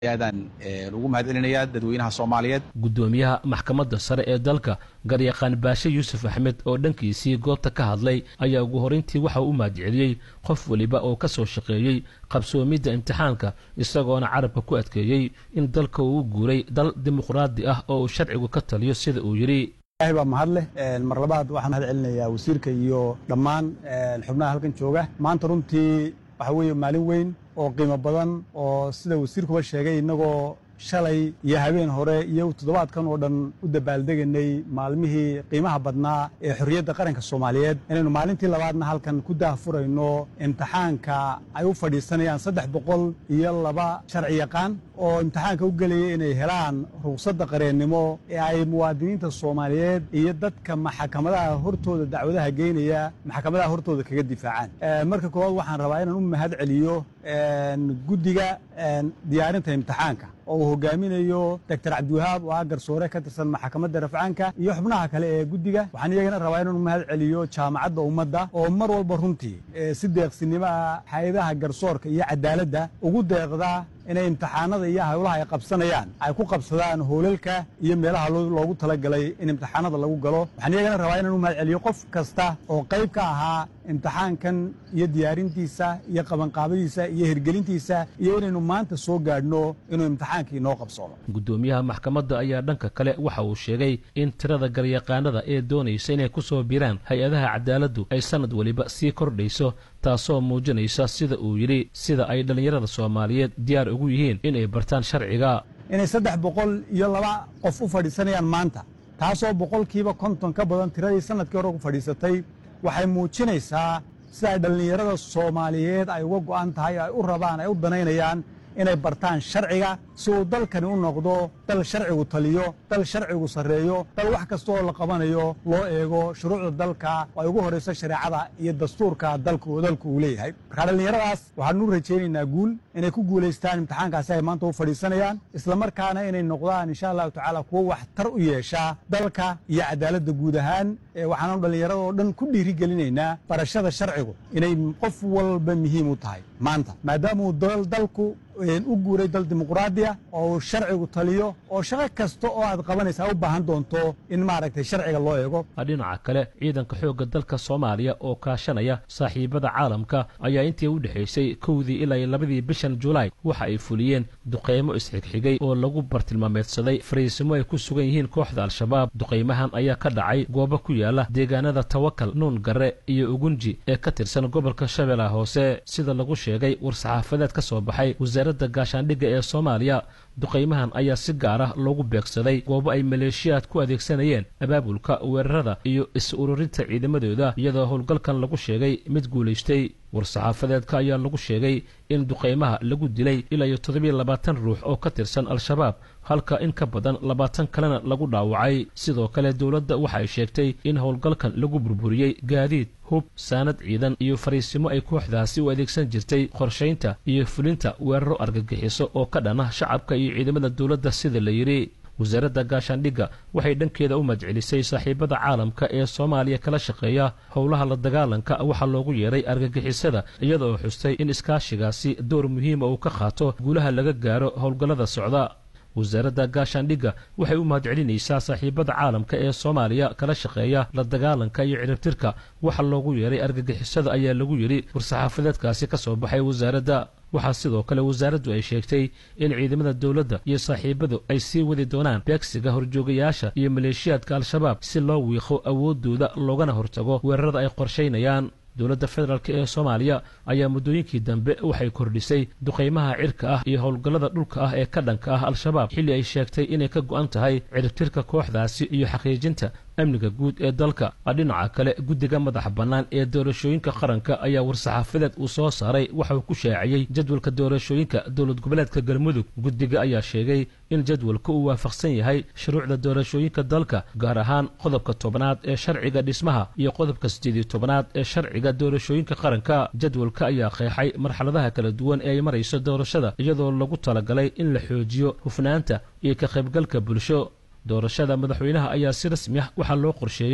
aadaan ugu mahadcelinayaa dadweynaha soomaaliyeed guddoomiyaha maxkamadda sare ee dalka garyaqaan baashe yuusuf axmed oo dhankiisii goobta ka hadlay ayaa ugu horeyntii waxa uu u mahadceliyey qof weliba oo ka soo shaqeeyey qabsoomidda imtixaanka isagoona carabka ku adkeeyey in dalka uu u guuray dal dimuqraadi ah oo uu sharcigu ka taliyo sida uu yidhi ilahay baa mahad leh mar labaad waxaan mahad celinayaa wasiirka iyo dhammaan xubnaha halkan jooga maanta runtii waxa weeye maalin weyn oo qiimo badan oo sida wasiirkuba sheegay innagoo shalay iyo habeen hore iyo toddobaadkan oo dhan u dabaaldeganay maalmihii qiimaha badnaa ee xorriyadda qaranka soomaaliyeed inaynu maalintii labaadna halkan ku daahfurayno imtixaanka ay u fadhiisanayaan saddex boqol iyo laba sharci yaqaan oo imtixaanka u gelaya inay helaan ruqsadda qareennimo ee ay muwaadiniinta soomaaliyeed iyo dadka maxkamadaha hortooda dacwadaha geynaya maxkamadaha hortooda kaga difaacaan marka koowaad waxaan rabaa inaan u mahad celiyo guddiga diyaarinta imtixaanka oo uu hogaaminayo doctor cabdiwahaab oo ah garsoore ka tirsan maxkamadda rafcaanka iyo xubnaha kale ee guddiga waxaan iyagana rabaa inaan u mahad celiyo jaamacadda ummadda oo mar walba runtii si deeqsinimo ah hay-adaha garsoorka iyo cadaaladda ugu deeqda inay imtixaanada iyo hawlaha ay qabsanayaan ay ku qabsadaan hoolalka iyo meelaha loogu talagalay in imtixaanada lagu galo waxaan iyagana rabaa inaan u mahad celiyo qof kasta oo qayb ka ahaa imtixaankan iyo diyaarintiisa iyo qabanqaabadiisa iyo hirgelintiisa iyo inaynu maanta soo gaadhno inuu imtixaankii noo qabsoomo guddoomiyaha maxkamadda ayaa dhanka kale waxa uu sheegay in tirada garyaqaanada ee doonaysa inay ku soo biraan hay-adaha cadaaladdu ay sannad weliba sii kordhayso taasoo muujinaysa sida uu yidhi sida ay dhallinyarada soomaaliyeed diyaar ugu yihiin inay bartaan sharciga inay saddex boqol iyo laba qof u fadhiisanayaan maanta taasoo boqolkiiba konton ka badan tiradii sannadkii hore ku fadhiisatay waxay muujinaysaa sida ay dhallinyarada soomaaliyeed ay uga go'an tahay ay u rabaan ay u danaynayaan inay bartaan sharciga si uu dalkani u noqdo dal sharcigu taliyo dal sharcigu sarreeyo dal wax kasta oo la qabanayo loo eego shuruucda dalka oo ay ugu horrayso shareecada iyo dastuurka dalku dalku uu leeyahay markaa dhallinyaradaas waxaanu u rajaynaynaa guul inay ku guulaystaan imtixaankaasi ay maanta u fadhiisanayaan islamarkaana inay noqdaan insha allahu tacaala kuwo waxtar u yeeshaa dalka iyo cadaaladda guud ahaan waxaanu dhallinyarada oo dhan ku dhiirigelinaynaa barashada sharcigu inay qof walba muhiim u tahay maanta maadaamauu dalku u guuray dal dimuqraadiya oo uu sharcigu taliyo oo shaqo kasta oo aad qabanaysaa u baahan doonto in maaragtay sharciga loo eego dhinaca kale ciidanka xoogga dalka soomaaliya oo kaashanaya saaxiibada caalamka ayaa intii u dhexaysay kowdii ilaa labadii bishan julaay waxa ay fuliyeen duqaymo isxigxigay oo lagu bartilmaameedsaday fariisimo ay ku sugan yihiin kooxda al-shabaab duqaymahan ayaa ka dhacay goobo ku yaala deegaanada tawakal nuun garre iyo ugunji ee ka tirsan gobolka shabeellaha hoose sida lagu sheegay war-saxaafadeed ka soo baxay wasaaradda gaashaandhigga ee soomaaliya duqaymahan ayaa si gaar ah loogu beegsaday goobo ay maleeshiyaad ku adeegsanayeen abaabulka weerarada iyo is-ururinta ciidamadooda iyadoo howlgalkan lagu sheegay mid guulaystay war-saxaafadeedka ayaa lagu sheegay in duqaymaha lagu dilay ilaa iyo toddobiyo labaatan ruux oo ka tirsan al-shabaab halka in ka badan labaatan kalena lagu dhaawacay sidoo kale dowladda waxa ay sheegtay in howlgalkan lagu burburiyey gaadiid hub saanad ciidan iyo fariisimo ay kooxdaasi u adeegsan jirtay qorshaynta iyo fulinta weeraro argagixiso oo ka dhana shacabka iyo ciidamada dowladda sida la yidhi wasaaradda gaashaandhigga waxay dhankeeda u madcelisay saaxiibada caalamka ee soomaaliya kala shaqeeya howlaha la dagaalanka waxaa loogu yeeray argagixisada iyadoo xustay in iskaashigaasi door muhiima uu ka qaato guulaha laga gaaro howlgallada socda wasaaradda gaashaandhigga waxay u mahadcelinaysaa saaxiibada caalamka ee soomaaliya kala shaqeeya la dagaalanka iyo ciribtirka waxa loogu yeeray argagixisada ayaa lagu yidhi war-saxaafadeedkaasi ka soo baxay wasaaradda waxaa sidoo kale wasaaraddu ay sheegtay in ciidamada dowladda iyo saaxiibadu ay sii wadi doonaan beegsiga horjoogayaasha iyo maleeshiyaadka al-shabaab si loo wiiqo awooddooda loogana hortago weerarada ay qorshaynayaan dowladda federaalk ee soomaaliya ayaa muddooyinkii dambe waxay kordhisay duqaymaha cirka ah iyo howlgallada dhulka ah ee ka dhanka ah al-shabaab xilli ay sheegtay inay ka go'an tahay ciribtirka kooxdaasi iyo xaqiijinta amniga guud ee dalka dhinaca kale guddiga madaxa bannaan ee doorashooyinka qaranka ayaa war-saxaafadeed uu soo saaray waxa uu ku shaaciyey jadwalka doorashooyinka dowlad goboleedka galmudug guddiga ayaa sheegay in jadwalka uu waafaqsan yahay shuruucda doorashooyinka dalka gaar ahaan qodobka tobnaad ee sharciga dhismaha iyo qodobka siddeediyo tobnaad ee sharciga doorashooyinka qaranka jadwalka ayaa qeexay marxaladaha kala duwan ee ay marayso doorashada iyadoo lagu talagalay in la xoojiyo hufnaanta iyo ka qaybgalka bulsho doorashada madaxweynaha ayaa si rasmi ah waxaa loo qorsheeyey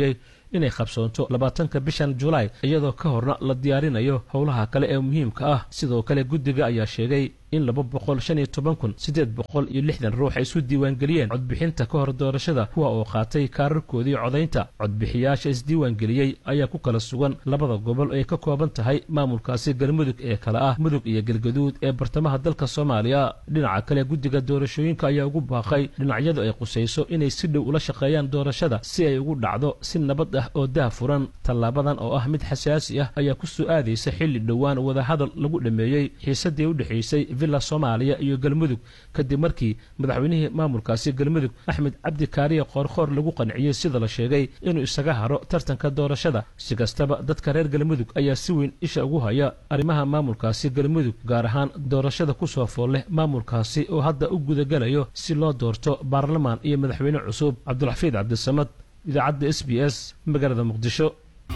inay qabsoonto labaatanka bishan julaay iyadoo ka horna la diyaarinayo howlaha kale ee muhiimka ah sidoo kale guddiga ayaa sheegay in laba boqol shan iyo toban kun siddeed boqol iyo lixdan ruux ay isu diiwaangeliyeen codbixinta ka hor doorashada kuwa oo qaatay kaararkoodii codaynta codbixiyaasha isdiiwaangeliyey ayaa ku kala sugan labada gobol ay ka kooban tahay maamulkaasi galmudug ee kale ah mudug iyo galgaduud ee bartamaha dalka soomaaliya dhinaca kale guddiga doorashooyinka ayaa ugu baaqay dhinacyadu ay qusayso inay si dhow ula shaqeeyaan doorashada si ay ugu dhacdo si nabad ah oo dah furan tallaabadan oo ah mid xasaasi ah ayaa ku soo aadaysa xilli dhowaan wadahadal lagu dhameeyey xiisadii u dhexaysay villa soomaaliya iyo galmudug kadib markii madaxweynihii maamulkaasi galmudug axmed cabdi kaariye qoorqoor lagu qanciyey sida la sheegay inuu isaga haro tartanka doorashada si kastaba dadka reer galmudug ayaa si weyn isha ugu haya arrimaha maamulkaasi galmudug gaar ahaan doorashada ku soo fool leh maamulkaasi oo hadda u gudagalayo si loo doorto baarlamaan iyo madaxweyne cusub cabdulxafiid cabdisamad idaacadda s b s magaalada muqdisho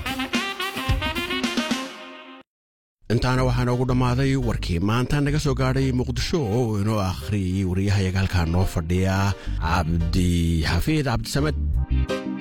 intaana waxaa noogu dhammaaday warkii maanta naga soo gaadhay muqdisho oo inoo akhriyay wariyahayaga halkaa noo fadhiya cabdi xafiid cabdisamed